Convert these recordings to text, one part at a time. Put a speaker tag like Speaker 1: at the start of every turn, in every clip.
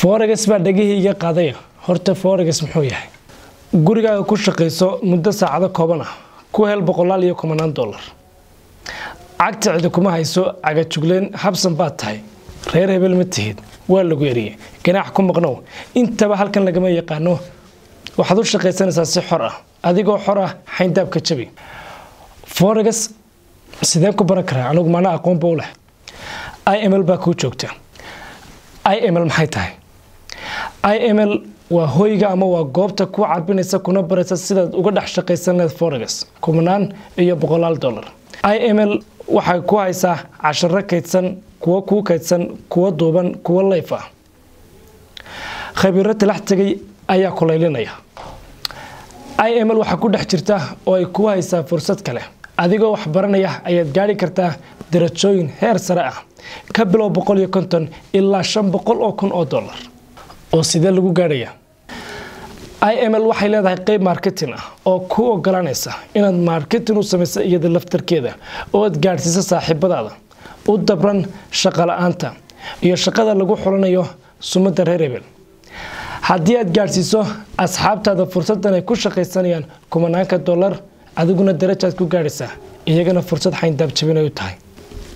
Speaker 1: foregas baa dhegihii iga qaadaya horta foregas muxuu yahay gurigaaga ku shaqayso muddo saacado kooban ah ku hel boqolaal iyo kumanaan dollar cagta cidi kuma hayso cagajugleen habsan baad tahay reer hebel ma tihid waa lagu eriyey ganaax ku maqnow intaba halkan lagama yaqaano waxaad u shaqaysanaysaa si xor ah adigoo xor ah xayndaabka jabi foregas sideen ku baran karaa anigu mana aqoonba u leh iml baa kuu joogta iml maxay tahay iml waa hoyga ama waa goobta ku carbinaysa kuna baraysa sidaad uga dhex shaqaysan leed foregas kumanaan iyo boqolaal dollar iml waxay ku haysaa casharo kaydsan kuwo kuu kaydsan kuwo duuban kuwo layf ah khabiiro talax tegay ayaa kulaylinaya iml waxaa ku dhex jirta oo ay kuu haysaa fursad kale adigoo wax baranaya ayaad gaari kartaa darajooyin heer sare ah ka bilow boqol iyo konton ilaa shan boqol oo kun oo dollar oo sidee lagu gaarhaya iml waxay leedahay qeyb marketing ah oo kuu ogolaanaysa inaad marketing u samayso iyada laftarkeeda oo aad gaadhsiiso saaxiibadaada u dabran shaqo la-aanta iyo shaqada lagu xulanayo sumadda reer hebel haddii aad gaadhsiiso asxaabtaada fursadan ay ku shaqaysanayaan kumanaanka dollar adiguna darajaad ku gaadhaysaa iyagana fursad xayndaab jabinay u tahay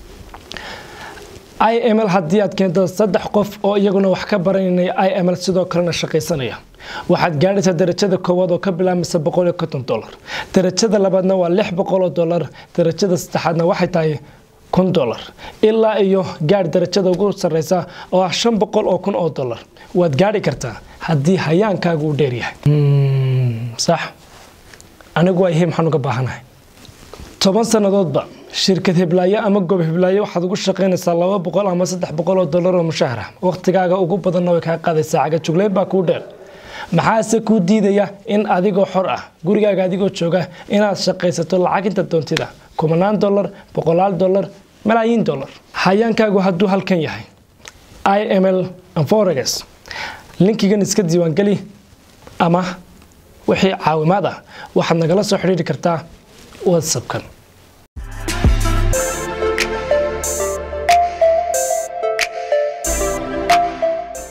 Speaker 1: iml haddii aad keento saddex qof oo iyaguna wax ka barananay iml sidoo kalena shaqaysanaya waxaad gaadhaysaa darajada koowaad oo ka bilaabmaysa boqol iyo konton dollar darajada labaadna waa lix boqol oo dollar darajada saddexaadna waxay tahay kun dollar ilaa iyo gaadh darajada ugu sarreysa oo ah shan boqol oo kun oo dollar waad gaadhi kartaa haddii hayaankaagu uu dheeryahay sax anigu waa ihe maxaan uga baahanahay toban sannadoodba shirkad heblaayo ama goob heblaayo waxaad ugu shaqaynaysaa laba boqol ama saddex boqol oo dollar oo mushaahar ah wakhtigaaga ugu badanna way kaa qaadaysaa cagajugleyn baa kuu dheer maxaase kuu diidaya in adigoo xor ah gurigaaga adigoo jooga inaad shaqaysato lacag inta doontida kumanaan dollar boqolaal dollar malaayiin dollar hayaankaagu hadduu halkan yahay iml foregas linkigan iska diiwaangeli ama wixii caawimaad ah waxaad nagala soo xidhiiri kartaa whatsappkan